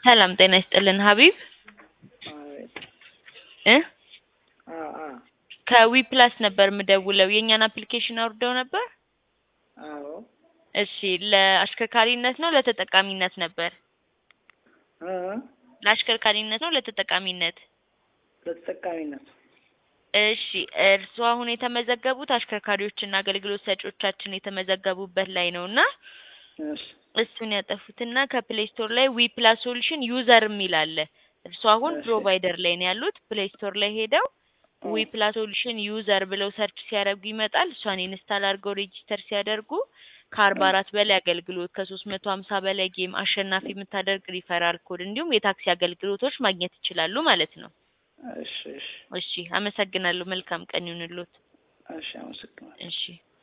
ሰላም ጤና ይስጥልን ሀቢብ አቤት እ አ አ ከዊ ፕላስ ነበር የምደውለው የእኛን አፕሊኬሽን አውርደው ነበር። አዎ እሺ ለአሽከርካሪነት ነው ለተጠቃሚነት ነበር? እ ለአሽከርካሪነት ነው ለተጠቃሚነት? ለተጠቃሚነት እሺ እርስዎ አሁን የተመዘገቡት አሽከርካሪዎችና አገልግሎት ሰጪዎቻችን የተመዘገቡበት ላይ ነው እና እሺ እሱን ያጠፉትና ከፕሌይ ስቶር ላይ ዊ ፕላስ ሶሉሽን ዩዘር የሚል አለ። እርስዎ አሁን እሺ። ፕሮቫይደር ላይ ነው ያሉት። ፕሌይ ስቶር ላይ ሄደው ዊ ፕላስ ሶሉሽን ዩዘር ብለው ሰርች ሲያደርጉ ይመጣል። እሷን ኢንስታል አድርገው ሬጂስተር ሲያደርጉ ከአርባ አራት በላይ አገልግሎት ከሶስት መቶ ሀምሳ በላይ ጌም አሸናፊ የምታደርግ ሪፈራል ኮድ እንዲሁም የታክሲ አገልግሎቶች ማግኘት ይችላሉ ማለት ነው። እሺ እሺ እሺ አመሰግናለሁ። መልካም ቀን ይሁንልዎት። እሺ አመሰግናለሁ። እሺ